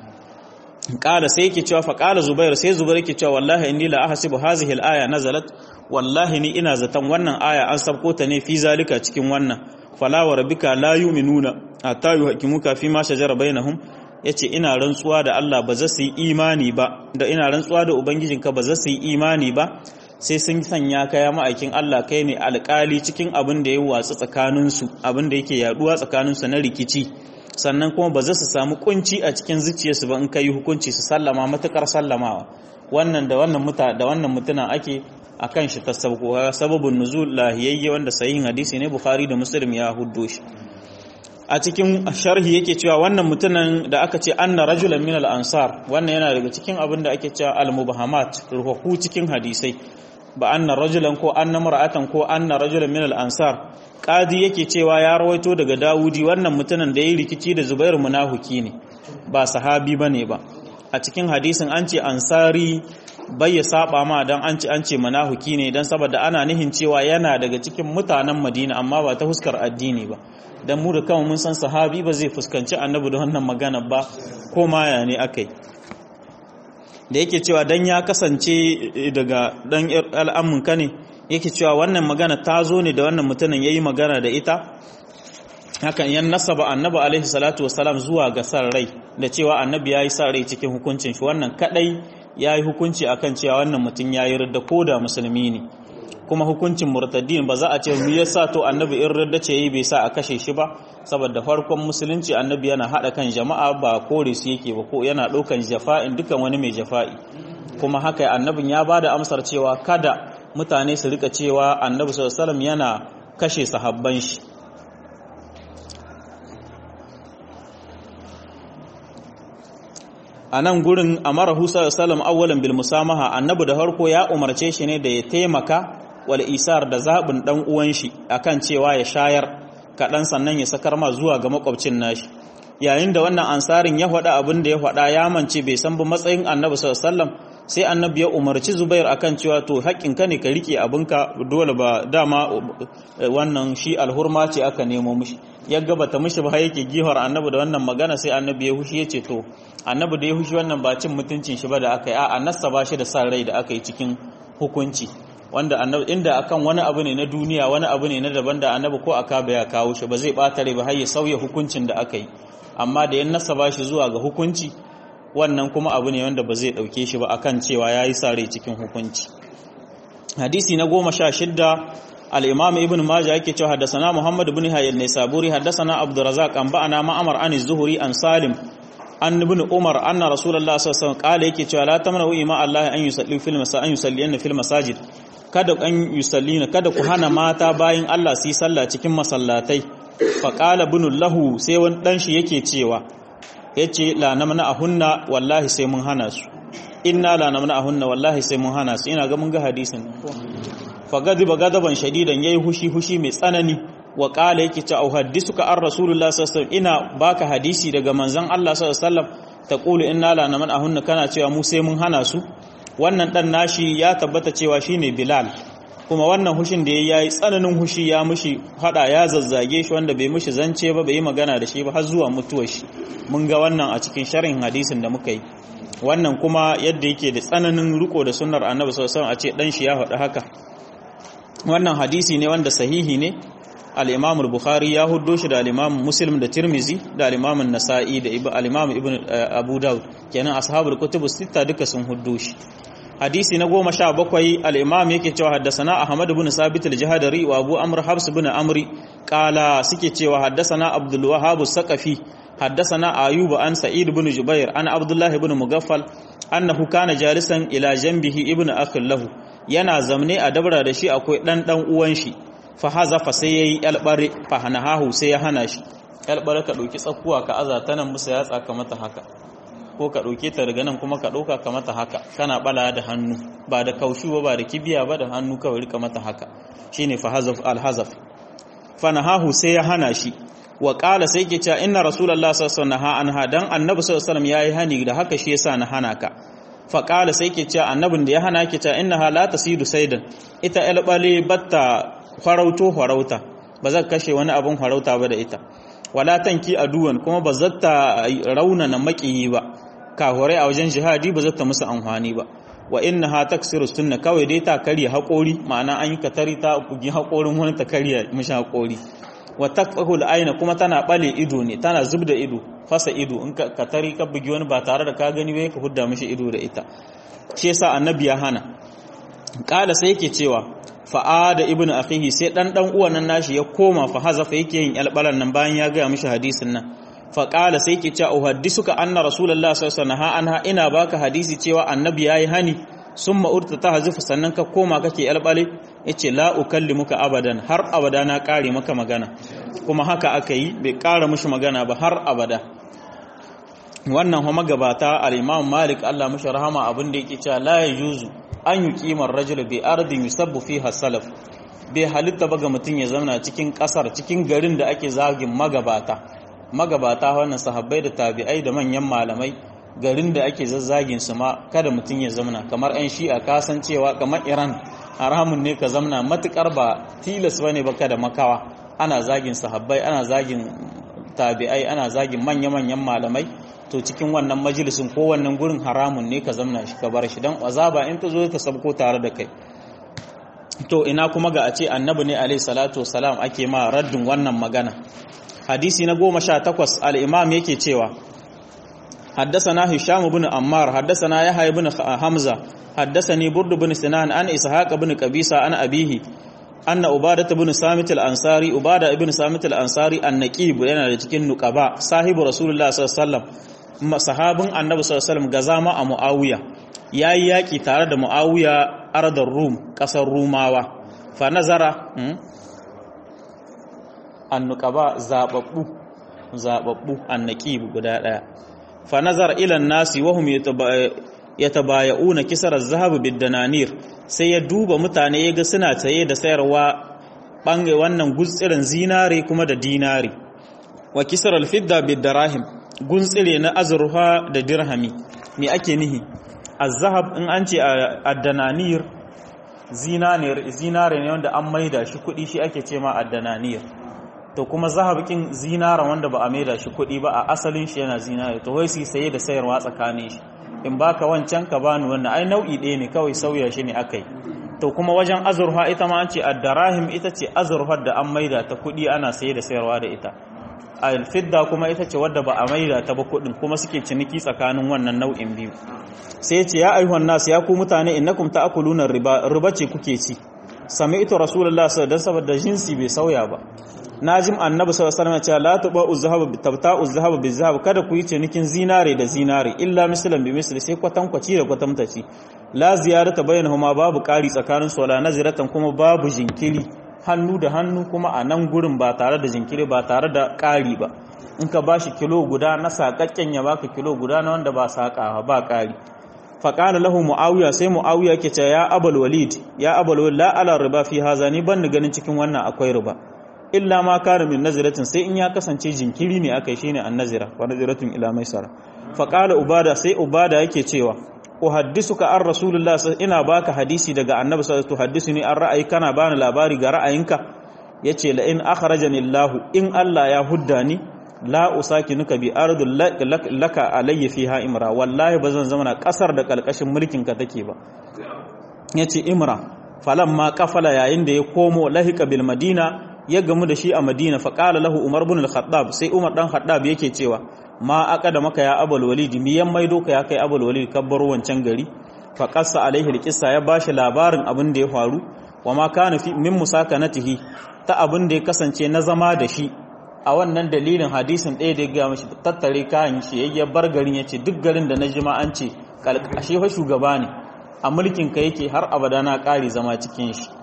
kala sai yake cewa fa kala zubair sai zubair yake cewa wallahi inni la ahsibu hadhihi al-aya nazalat wallahi ni ina zaton wannan aya an sabko ta ne fi zalika cikin wannan fala wa rabbika la yu'minuna hatta yuhkimuka fi ma shajara bainahum yace ina rantsuwa da Allah ba za su yi imani ba da ina rantsuwa da ubangijinka ba za su yi imani ba sai sun sanya kaya ma'aikin Allah kai ne alƙali cikin abin da ya watsu tsakaninsu abin da yake yaduwa tsakaninsu na rikici sannan kuma ba za su samu kunci a cikin zuciyarsu ba in kai hukunci su sallama matukar sallamawa wannan da wannan muta da wannan mutuna ake akan shi ta sababun nuzul lahiyayye wanda sahihin hadisi ne bukhari da muslim ya huddo shi a cikin sharhi yake cewa wannan mutumin da aka ce anna rajulan min al-ansar wannan yana daga cikin abin da ake cewa al-mubahamat ruhu cikin hadisai ba anna rajulan ko anna mar'atan ko anna rajulan min al-ansar qadi yake cewa ya rawaito daga dawudi wannan mutumin da yayi rikici da zubairu munafiki ne ba sahabi bane ba a cikin hadisin an ce ansari bai ya saba ma dan an ce an ce munafiki ne dan saboda ana nihin cewa yana daga cikin mutanen madina amma ba ta huskar addini ba dan mu da kawai mun san sahabi ba zai fuskanci annabi da wannan magana ba ko maya ne akai da yake cewa dan ya kasance daga dan al'amun ka ne yake cewa wannan magana ta zo ne da wannan mutumin yayi magana da ita hakan yan nasaba annabi alaihi salatu wassalam zuwa ga san rai da cewa annabi yayi san rai cikin hukuncin shi wannan kadai yayi hukunci akan cewa wannan mutum yayi ridda koda musulmi ne kuma hukuncin murtaddin ba za a ce me yasa to annabi in ridda ce yi bai sa a kashe shi ba saboda farkon musulunci annabi yana hada kan jama'a ba kore su yake ba ko yana ɗaukan jafa'in dukan wani mai jafa'i kuma haka annabin ya bada amsar cewa kada mutane su rika cewa annabi sallallahu alaihi wasallam yana kashe sahabban shi a nan gurin amara husa salam awwalan bil musamaha annabi da harko ya umarce shi ne da ya taimaka wal isar da zabin dan uwan shi akan cewa ya shayar kaɗan sannan ya sakar ma zuwa ga makwabcin nashi yayin da wannan ansarin ya faɗa abin da ya faɗa ya mance bai san ba matsayin annabi sallallahu alaihi wasallam sai annabi ya umarci zubair akan cewa to haƙƙin ka ne ka rike abinka dole ba dama wannan shi alhurma ce aka nemo mishi ya gabata mishi ba yake gihar annabi da wannan magana sai annabi ya hushi ya ce to annabi da ya hushi wannan ba cin mutuncin shi ba da aka yi a nassa ba shi da sa rai da aka yi cikin hukunci wanda annabi inda akan wani abu ne na duniya wani abu ne na daban da annabi ko aka ba ya kawo shi ba zai bata rai ba har ya sauya hukuncin da aka yi amma da ya nassa ba shi zuwa ga hukunci wannan kuma abu ne wanda ba zai dauke shi ba akan cewa yayi sare cikin hukunci hadisi na goma sha shidda al-imam ibn majah yake cewa haddathana muhammad ibn hayy an-nisaburi haddathana abdurrazzaq an ba'ana ma'amar an az-zuhri an salim an ibn umar anna rasulullah sallallahu alaihi wasallam qala yake cewa la tamna'u ima allah an yusalli fil masajid an yusalli fil masajid kada an yusallina kada ku hana mata bayin Allah su yi sallah cikin masallatai fa qala ibn lahu sai wani dan shi yake cewa yace la namna ahunna wallahi sai mun hana su inna la namna ahunna wallahi sai mun hana su ina ga mun ga hadisin fa gadiba gadaban shadidan yayi hushi hushi mai tsanani wa qala yake ta uhaddisuka ar rasulullah sallallahu alaihi wasallam ina baka hadisi daga manzon Allah sallallahu alaihi wasallam taqulu inna la namna ahunna kana cewa mu sai mun hana su wannan dan nashi ya tabbata cewa shine bilal kuma wannan hushin da yayi tsananin hushi ya mushi hada ya zazzage shi wanda bai mushi zance ba bai yi magana da shi ba har zuwa mutuwar shi mun ga wannan a cikin sharhin hadisin da muka yi wannan kuma yadda yake da tsananin riko da sunnar annabi sallallahu alaihi wasallam a ce dan shi ya faɗi haka wannan hadisi ne wanda sahihi ne al-imam al-bukhari ya huddo shi da al-imam muslim da tirmizi da al-imam an-nasa'i da al-imam ibn abu daud kenan ashabul kutub sita duka sun huddo shi hadisi na goma sha bakwai al'imam yake cewa haddasana ahmad bin sabit al-jihadari wa abu amr habs bin amri kala suke cewa haddasana abdul wahhab saqafi haddasana ayuba an sa'id bin jubair an abdullahi bin mugaffal annahu kana jalisan ila janbihi ibn akhil lahu yana zamne a dabra da shi akwai dan dan uwan shi fa hazafa sai yayi albare fa hanahu sai ya hana shi albare ka dauki tsakuwa ka azata nan musa ya tsaka mata haka ko ka ɗauke ta daga nan kuma ka ɗauka ka mata haka kana bala da hannu ba da kaushu ba ba da kibiya ba da hannu kawai rika mata haka shine fa hazaf alhazaf fa nahahu sai ya hana shi wa qala sai ke cewa inna rasulullahi sallallahu alaihi wasallam anha dan annabi sallallahu alaihi wasallam yayi hani da haka shi yasa na hana ka fa qala sai ke cewa annabin da ya hana ke cewa innaha la tasidu saidan ita albale batta farauto farauta ba zan kashe wani abun farauta ba da ita wala tanki aduwan kuma ba zata raunana makiyi ba kahurai a wajen jihadi ba zata musu amfani ba wa innaha taksiru sunna kawai dai ta karya haƙori ma'ana an yi katari ta bugi haƙorin wani ta karya mishi haƙori wa taqfahu al kuma tana bale ido ne tana zubda ido fasa ido in ka katari ka bugi wani ba tare da ka gani ba ka hudda mishi ido da ita shi yasa annabi ya hana kala sai yake cewa fa'ada ibn akhihi sai dan dan uwan nan nashi ya koma fa hazafa yake yin albalan nan bayan ya ga mishi hadisin nan fa qala sai yake cewa uhaddisuka anna rasulullahi sallallahu alaihi wasallam anha ina baka hadisi cewa annabi yayi hani summa urta tahzifu sannan ka koma kake albale yace la ukallimuka abadan har abada na kare maka magana kuma haka aka yi bai kara mishi magana ba har abada wannan kuma gabata al-imam malik Allah mishi rahama abin da yake cewa la yajuzu an yi kimar rajul bi ardin yusabbu fiha salaf bai halitta ba ga mutum ya zauna cikin kasar cikin garin da ake zagin magabata magabata wannan sahabbai da tabi'ai da manyan malamai garin da ake zazzagin su ma kada mutum ya zauna kamar ɗan shi'a kasancewa kamar iran haramun ne ka zauna matukar ba tilas bane ba kada makawa ana zagin sahabbai ana zagin tabi'ai ana zagin manya-manyan malamai to cikin wannan majalisin ko wannan gurin haramun ne ka zamna shi ka bar shi don azaba in ta zo ta sabko tare da kai to ina kuma ga a ce annabi ne alaihi salatu wasalam ake ma raddin wannan magana hadisi na goma sha takwas al-imam yake cewa حدثنا هشام بن عمار حدثنا يحيى بن حمزة حدثني برد بن سنان عن إسحاق بن قبيصة عن أبيه أن عبادة بن سامت الأنصاري عبادة بن سامت الأنصاري النقيب yana da cikin nuqaba sahibu rasulullah sallallahu alaihi wasallam sahabin annabi sallallahu alaihi wasallam gazama a muawiya yayi yaki tare da muawiya ardar rum kasar rumawa fa nazara annuqaba zababbu zababbu annaqib guda daya fa nazara ila nasi wa hum yatabaya'una kisar az-zahab bid-dananir sai ya duba mutane yaga suna tsaye da sayarwa bange wannan gutsirin zinare kuma da dinari wa kisar al-fidda bid-darahim guntsire na azurfa da dirhami me ake nihi az-zahab in an ce ad-dananir zinare ne wanda an maida shi kudi shi ake ce ma ad-dananir to kuma zahabikin zinara wanda ba a maida shi kuɗi ba a asalin shi yana zinare to wai su saye da sayarwa tsakanin shi in baka wancan ka bani wannan ai nau'i ɗaya ne kawai sauya shi ne akai to kuma wajen azurfa ita ma an ce addarahim ita ce azurfar da an maida ta kuɗi ana saye da sayarwa da ita alfidda kuma ita ce wadda ba a maida ta ba kuɗin kuma suke ciniki tsakanin wannan nau'in biyu sai ya ce ya ayyuhan nas ya ku mutane innakum ta'kuluna riba riba ce kuke ci sami'tu rasulullah sallallahu alaihi wasallam saboda jinsi bai sauya ba najim annabi sallallahu alaihi wasallam ya la tuba uzhab tabta uzhab bizhab kada ku yi cinikin zinare da zinare illa mislan bi misli sai kwatankwaci da kwatamtaci la ziyarata bainahuma babu ƙari tsakanin su wala naziratan kuma babu jinkiri hannu da hannu kuma a nan gurin ba tare da jinkiri ba tare da ƙari ba in ka bashi kilo guda na sakakken ya baka kilo guda na wanda ba saka ba ƙari faƙala lahu mu'awiya sai mu'awiya ke ce ya abul walid ya abul walid la ala riba fi haza ni ban ganin cikin wannan akwai riba illa ma kana min naziratin sai in ya kasance jinkiri ne akai shine an nazira wa naziratun ila maisara fa qala ubada sai ubada yake cewa uhaddisuka an rasulullah ina baka hadisi daga annabi sallallahu alaihi wasallam an ra'ayi kana bani labari ga ra'ayinka yace la in akhrajani allah in allah ya hudda ni la usakinuka bi ardul laka alayya fiha imra wallahi bazan zama na kasar da kalkashin mulkin ka take ba yace imra falamma kafala yayin da ya komo lahika bil madina ya gamu da shi a madina faƙala lahu umar bin al-khattab sai umar dan khattab yake cewa ma aka da maka ya abul walid mi yan maido ka ya kai abul walid kabbar wancan gari fa qassa alaihi al ya bashi labarin abin da ya faru wa ma kana fi min musakanatihi ta abin da ya kasance na zama da shi a wannan dalilin hadisin ɗaya da ya ga mashi tattare kayan shi ya bar garin ya ce duk garin da na jima an ce kalkashe fa shugaba ne a mulkin ka yake har abada na ƙari zama cikin shi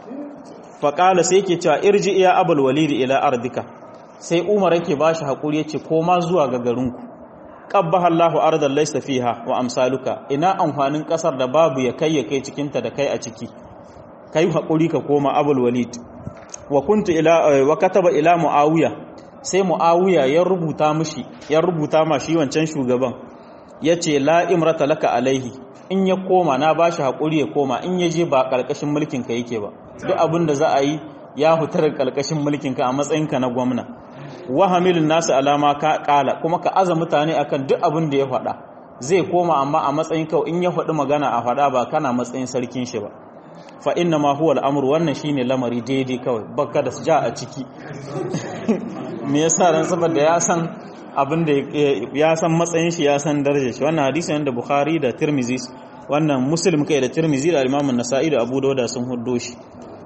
faƙala sai ke cewa irji iya abul walidi ila ardika sai umar yake ba shi haƙuri ya ce koma zuwa ga garinku ƙabba Allahu ardan laysa fiha wa amsaluka ina amfanin ƙasar da babu ya kai ya kai cikinta da kai a ciki kai haƙuri ka koma abul walid wa kuntu ila wa kataba ila muawiya sai muawiya ya rubuta mishi ya rubuta ma shi wancan shugaban yace la imrata laka alaihi in ya koma na bashi haƙuri ya koma in ya je ba ƙarƙashin mulkin ka yake ba duk abin da za a yi ya fitar ƙarƙashin mulkin ka a matsayinka na gwamna wahamilin nasu alama ka ƙala kuma ka aza mutane akan duk abin da ya faɗa zai koma amma a matsayin kawai in ya faɗi magana a faɗa ba kana matsayin sarkin shi ba fa inna ma huwa al'amur wannan shine lamari daidai kawai baka da ja a ciki me yasa ran saboda ya san abin da ya san matsayin shi ya san darajar shi wannan hadisi wanda Bukhari da Tirmidhi wannan Muslim kai da Tirmidhi da Imam An-Nasa'i da Abu Dawud sun huddo shi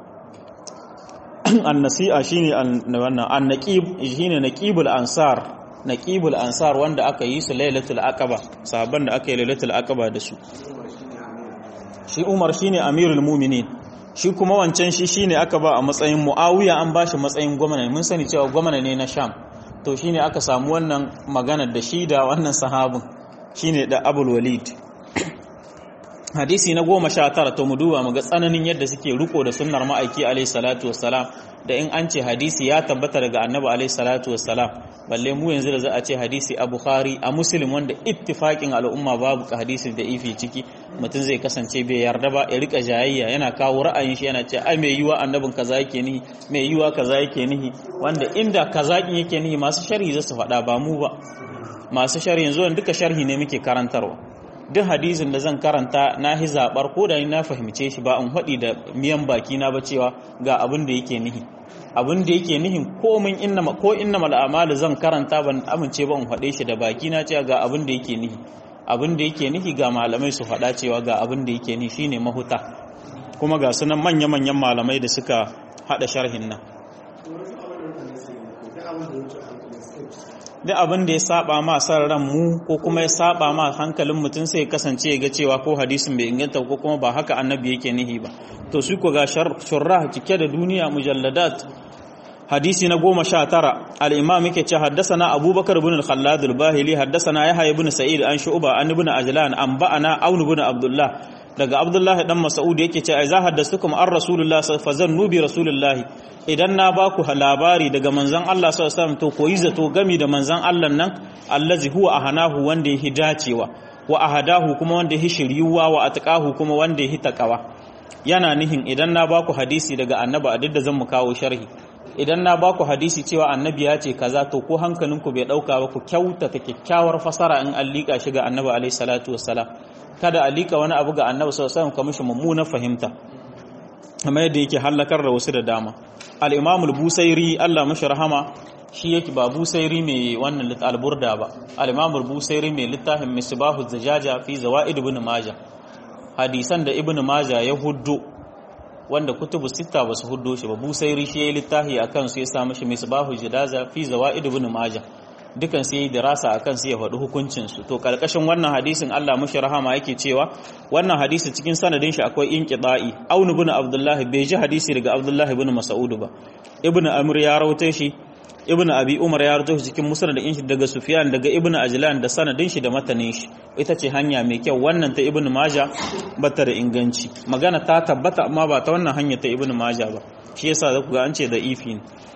An-Nasi'a shine wannan An-Naqib shine Naqibul Ansar Naqibul Ansar wanda aka yi su Lailatul Aqaba sahabban da aka yi Lailatul Aqaba da su shi Umar shine Amirul Mu'minin shi kuma wancan shi shine aka ba a matsayin Muawiya an bashi matsayin gwamna mun sani cewa gwamna ne na Sham to shine aka samu wannan maganar da shi da wannan sahabin shine da Abul Walid hadisi na goma sha tara to mu duba mu ga tsananin yadda suke riko da sunnar ma'aiki alaihi salatu wassalam da in an ce hadisi ya tabbata daga annabi alaihi salatu wassalam balle mu yanzu da za a ce hadisi a bukhari a muslim wanda ittifaqin al'umma babu hadisi da ifi ciki mutum zai kasance bai yarda ba ya rika jayayya yana kawo ra'ayin shi yana ce ai mai yiwa annabin kaza yake nihi mai yiwa kaza yake nihi wanda inda kaza yake nihi masu sharhi za su faɗa ba mu ba masu sharhi yanzu duka sharhi ne muke karantarwa duk hadisin da zan karanta na hi zabar ko da ni na fahimce shi ba in haɗi da miyan baki na ba cewa ga abin da yake nihi abin da yake nihin ko min inna ko inna mal a'malu zan karanta ban amince ba in faɗe shi da baki na cewa ga abin da yake nihi abin da yake nihi ga malamai su faɗa cewa ga abin da yake nihi shine mahuta kuma ga sunan manya-manyan malamai da suka haɗa sharhin nan duk abin da ya saba ma san ran mu ko kuma ya saba ma hankalin mutum sai kasance ya ga cewa ko hadisin bai inganta ko kuma ba haka annabi yake nihi ba to su ko ga shurrah cike da duniya mujalladat hadisi na goma sha tara al'imam yake ce haddasana abubakar bin al-khallad al-bahili haddasana yahya ibn sa'id an shu'ba an ibn ajlan an ba'ana aun ibn abdullah daga abdullah dan mas'ud yake ce ai za haddastukum an rasulullah fa zannu bi rasulullah idan na ba ku labari daga manzon Allah sallallahu alaihi wasallam to koyi zato gami da manzon Allah nan allazi huwa ahanahu wanda yake dacewa wa ahadahu kuma wanda yake shiryuwa wa atqahu kuma wanda yake takawa yana nihin idan na ba ku hadisi daga annabi a duk da zan mu kawo sharhi idan na ba ku hadisi cewa annabi ya ce kaza to ko hankalinku bai dauka ba ku kyautata kyakkyawar fasara in an liƙa shi ga annabi alaihi salatu wassalam kada a liƙa wani abu ga annabi sallallahu alaihi wasallam kamar shi mummunan fahimta kamar yadda yake halakar da wasu da dama al-imam al-busairi Allah mashi rahama shi yake ba busairi mai wannan alburda ba al-imam al-busairi mai littafin misbahu zajaja fi zawaid ibn majah hadisan da ibn majah ya huddo wanda kutubu sita ba su huddo shi ba busairi shi ya yi littafi a kansu ya samu shi misbahu jidaza fi zawaid ibn majah dukan sai dirasa akan su ya faɗi hukuncin su to karkashin wannan hadisin Allah mushi rahama yake cewa wannan hadisi cikin sanadin shi akwai inqida'i aun ibn abdullah bai ji hadisi daga abdullah ibn mas'ud ba ibn amr ya rawaito shi ibn abi umar ya rawaito shi cikin musnad din shi daga sufyan daga ibn ajlan da sanadin shi da matanin shi ita ce hanya mai kyau wannan ta ibn majah bata da inganci magana ta tabbata amma ba ta wannan hanya ta ibn majah ba shi yasa zaku ga an ce da ifi ne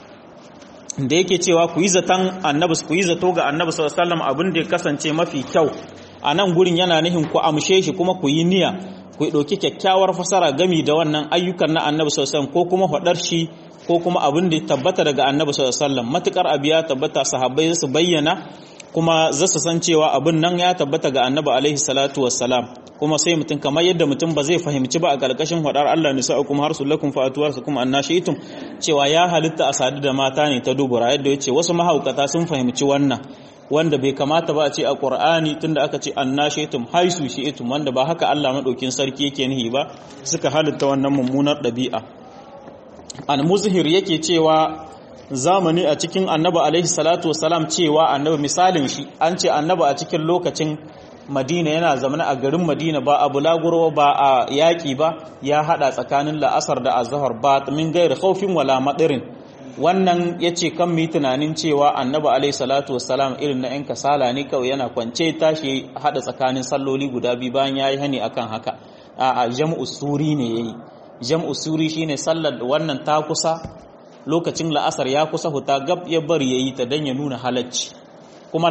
da yake cewa ku yi zaton annabi ku yi zato ga annabi sallallahu alaihi wasallam abin da ya kasance mafi kyau a nan gurin yana nihin ku amshe shi kuma ku yi niyya ku ɗauki kyakkyawar fasara gami da wannan ayyukan na annabi sallallahu alaihi wasallam ko kuma faɗar shi ko kuma abin da ya tabbata daga annabi sallallahu alaihi wasallam matukar abu ya tabbata sahabbai su bayyana kuma za su san cewa abin nan ya tabbata ga annabi alaihi salatu wassalam kuma sai mutum kamar yadda mutum ba zai fahimci ba a ƙarƙashin faɗar Allah nisa kuma har sulakum fa'atuwar su kuma annashitum cewa ya halitta a sadu da mata ne ta dubura yadda ya ce wasu mahaukata sun fahimci wannan wanda bai kamata ba a ce a ƙur'ani tunda aka ce annashitum haisu shi'itum wanda ba haka Allah madaukin sarki yake nihi ba suka halitta wannan mummunar ɗabi'a al-muzhir yake cewa zamani a cikin annabi alaihi salatu wasalam cewa annabi misalin shi an ce annabi a cikin lokacin madina yana zamana a garin madina ba a bulaguro ba a yaƙi ba ya haɗa tsakanin la'asar da azahar ba min gairi haufin wala maɗirin wannan ya ce kan mi tunanin cewa annabi alaihi salatu wasalam irin na 'yan kasala ne kawai yana kwance tashi haɗa tsakanin salloli guda biyu bayan ya yi hani akan haka a jam'u suri ne ya yi jam'u suri shine sallar wannan ta kusa lokacin la'asar ya kusa huta gab ya bari ya yi ta don ya nuna halacci kuma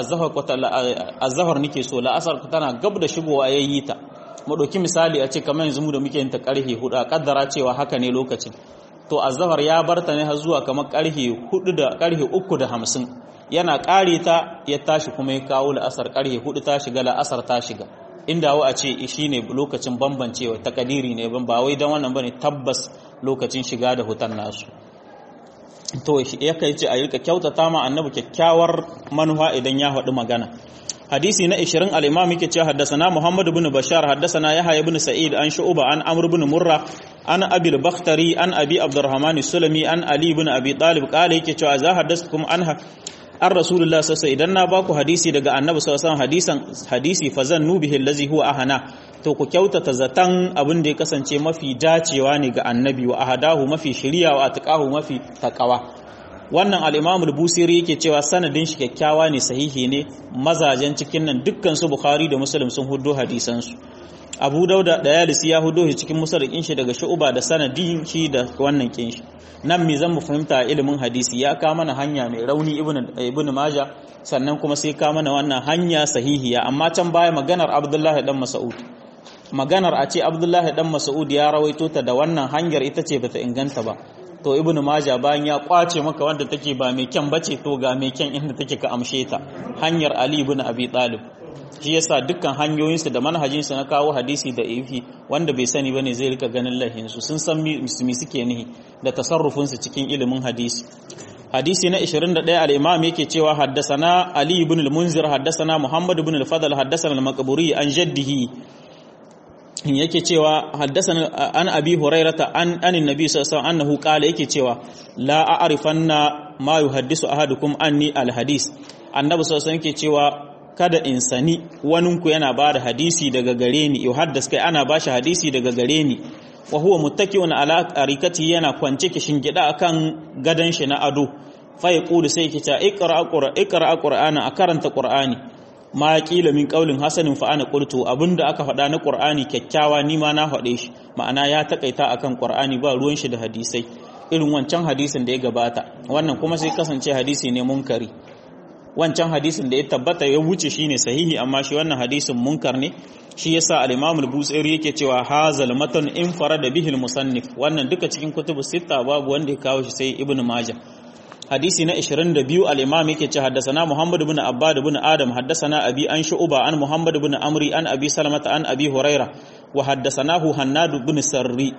azahar nike so la'asar tana gab da shigowa ya yi ta mu ɗauki misali a ce kamar yanzu mu da muke yin ta ƙarfe hudu a ƙaddara cewa haka ne lokacin to azahar ya bar ta ne har zuwa kamar ƙarfe hudu da ƙarfe uku da hamsin yana ƙare ta ya tashi kuma ya kawo la'asar ƙarfe hudu ta shiga la'asar ta shiga inda wa a ce shi ne lokacin bambancewa takadiri ne ba wai don wannan bane tabbas lokacin shiga da hutan nasu to ya kai ce a yi kyautata ma annabi kyakkyawar manufa idan ya faɗi magana hadisi na 20 al-imam yake cewa haddathana Muhammad ibn Bashar haddathana Yahya ibn Sa'id an Shu'ba an Amr ibn Murra an Abi al-Bakhtari an Abi Abdurrahman as-Sulami an Ali ibn Abi Talib kale yake cewa za haddathkum an an Rasulullah sallallahu idan na baku hadisi daga Annabi sallallahu alaihi hadisan hadisi fazan nubihi allazi huwa ahana to ku kyautata zatan abin da ya kasance mafi dacewa ne ga Annabi wa ahadahu mafi shiriya wa atqahu mafi taqwa wannan al-Imam al-Busiri yake cewa sanadin shi kyakkyawa ne sahihi ne mazajen cikin nan dukkan su Bukhari da Muslim sun huddo hadisan su Abu Dauda da Yalisi ya huddo shi cikin musarrikin shi daga Shu'ba da sanadin shi da wannan kin shi nan me zan mu fahimta ilimin hadisi ya ka mana hanya mai rauni ibn ibn Majah sannan kuma sai ka mana wannan hanya sahihiya amma can baya maganar Abdullah dan Mas'ud maganar a ce Abdullah dan Mas'ud ya rawaito ta da wannan hanyar ita ce bata inganta ba to ibn majah bayan ya kwace maka wanda take ba mai kyan bace to ga mai kyan inda take ka amshe ta hanyar ali ibn abi talib shi yasa dukkan hanyoyinsu da manhajinsu na kawo hadisi da ifi wanda bai sani bane zai rika ganin lahinsu sun san mi suke nihi da tasarrufinsu cikin ilimin hadisi hadisi na 21 al-imam yake cewa haddasana ali ibn al-munzir haddasana muhammad ibn al-fadl haddasana al-maqburi an jaddihi yake cewa haddasana an abi hurairata an anin nabi sallallahu alaihi annahu qala yake cewa la a'rifanna ma yuhaddisu ahadukum anni al-hadis annabi sallallahu alaihi yake cewa kada in sani waninku yana ba da hadisi daga gare ni yau haddas kai ana ba shi hadisi daga gare ni wa huwa muttaki'un ala arikati yana kwance kishin gida akan gadan shi na ado fa yaqulu sai yake ta iqra qur'an iqra qur'ana a karanta qur'ani ma qila min qaulin hasanin fa ana qultu abinda aka faɗa na qur'ani kyakkyawa ni ma na faɗe shi ma'ana ya takaita akan qur'ani ba ruwan shi da hadisai irin wancan hadisin da ya gabata wannan kuma sai kasance hadisi ne munkari wancan hadisin da ya tabbata ya wuce shine sahihi amma shi wannan hadisin munkar ne shi yasa al-Imam al-Busairi yake cewa hazal matan in farada bihi al-musannif wannan duka cikin kutubu sita babu wanda ya kawo shi sai Ibn Majah hadisi na 22 al-Imam yake cewa haddathana Muhammad ibn Abbad ibn Adam haddathana Abi an Shu'ba an Muhammad ibn Amri an Abi Salamata an Abi Huraira wa haddathanahu Hannad ibn Sarri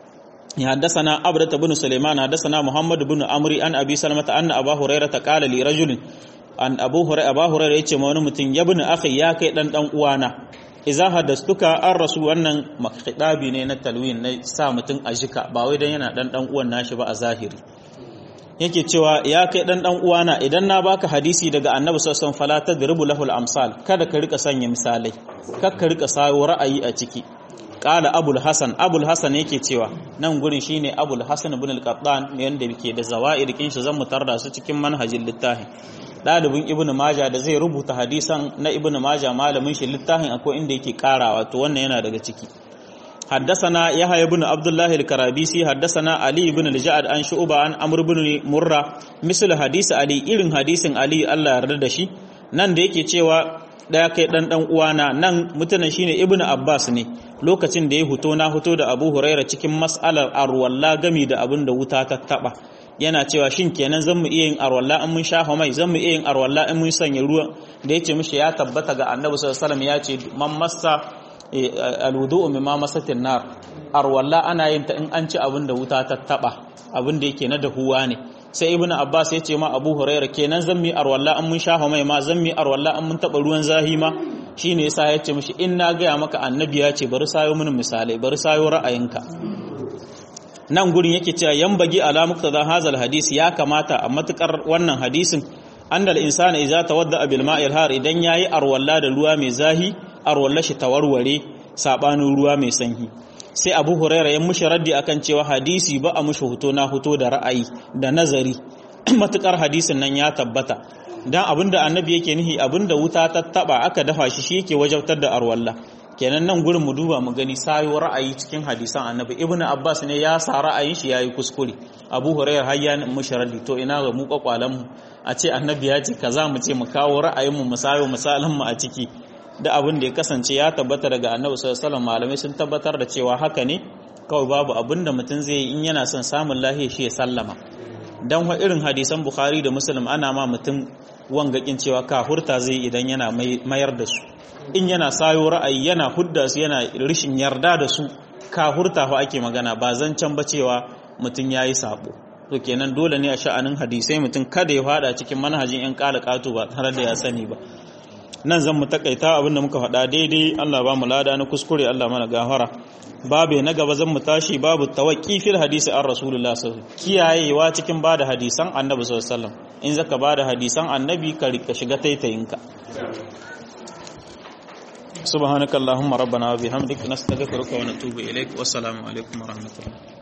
حدثنا عبدة بن سليمان حدثنا محمد بن عمرو عن ابي سلمة ان ابا هريره قال لرجل an abu hurairah abu hurairah yace ma wani mutum ya bin akhi ya kai dan dan uwana idza hadastuka an rasu wannan makhidabi ne na talwin na sa mutum a jika ba wai dan yana dan dan uwan nashi ba a zahiri yake cewa ya kai dan dan uwana idan na baka hadisi daga annabi sallallahu alaihi wasallam fala tadribu lahul amsal kada ka rika sanya misalai kada ka rika sayo ra'ayi a ciki qala abul hasan abul hasan yake cewa nan gurin shine abul hasan ibn al-qattan ne wanda yake da zawaid kin shi zan mutar da su cikin manhajin littafin ɗalibin ibn maja da zai rubuta hadisan na ibn maja malamin shi littafin akwai inda yake karawa to wannan yana daga ciki حدثنا يحيى بن عبد الله الكرابيسي حدثنا علي بن الجعد عن شعبة عن عمرو بن مرة مثل حديث علي irin hadisin Ali Allah yarda da shi nan da yake cewa daya kai dan dan uwana nan mutanen shine Ibn Abbas ne lokacin da ya huto na huto da Abu Huraira cikin mas'alar arwalla gami da abin da wuta ta taba yana cewa shin kenan zan mu iya yin arwalla in mun shafa mai zan mu iya yin arwalla in mun sanya ruwa da yace mishi ya tabbata ga Annabi sallallahu alaihi wasallam ya ce man massa alwudu'u mimma masatin nar arwalla ana yin ta in an ci abin da wuta ta taba abin da yake na dahuwa ne sai ibn abbas ya ce ma abu huraira kenan zan mi arwalla an mun shafa mai ma zan mi arwalla an mun taba ruwan zahi ma shine yasa ya ce mishi in na gaya maka annabi ya ce bari sayo mini misalai bari sayo ra'ayinka nan gurin yake cewa yambagi ala muqtada hazal hadisi ya kamata a matukar wannan hadisin annal insana idza tawadda bil ma'il har idan yayi arwalla da ruwa mai zahi arwalla shi tawarware sabanin ruwa mai sanyi sai abu huraira ya mushi raddi akan cewa hadisi ba a mushi hoto na hoto da ra'ayi da nazari matukar hadisin nan ya tabbata dan abinda annabi yake nihi abinda wuta ta taba aka dafa shi shi yake wajabtar da arwalla kenan nan gurin mu duba mu gani sayo ra'ayi cikin hadisan annabi ibnu abbas ne ya sa ra'ayin shi yayi kuskure abu huraira har ya mushi raddi to ina ga mu kwakwalan mu a ce annabi ya ce kaza mu ce mu kawo ra'ayin mu mu sayo misalan mu a ciki da abin da ya kasance ya tabbata daga annabi sallallahu alaihi malamai sun tabbatar da cewa haka ne kawai babu abin da mutum zai yi in yana son samun lahiya shi ya sallama dan wa irin hadisan bukhari da muslim ana ma mutum wangakin cewa kafurta zai idan yana mayar da su in yana sayo ra'ayi yana hudda su yana rishin yarda da su kafurta fa ake magana ba zancen ba cewa mutum yayi sabo to kenan dole ne a sha'anin hadisai mutum kada ya fada cikin manhajin yan kala katu ba tare da ya sani ba nan zan mu takaita abinda muka faɗa daidai Allah ba mu lada na kuskure Allah mana gafara babe na gaba zan mu tashi babu tawaqi fil hadisi an rasulullah sallallahu kiyayewa cikin bada hadisan annabi sallallahu alaihi wasallam in zaka bada hadisan annabi ka rika shiga taitayinka subhanakallahumma rabbana wa bihamdika nastaghfiruka wa natubu ilaik wassalamu alaikum wa rahmatullahi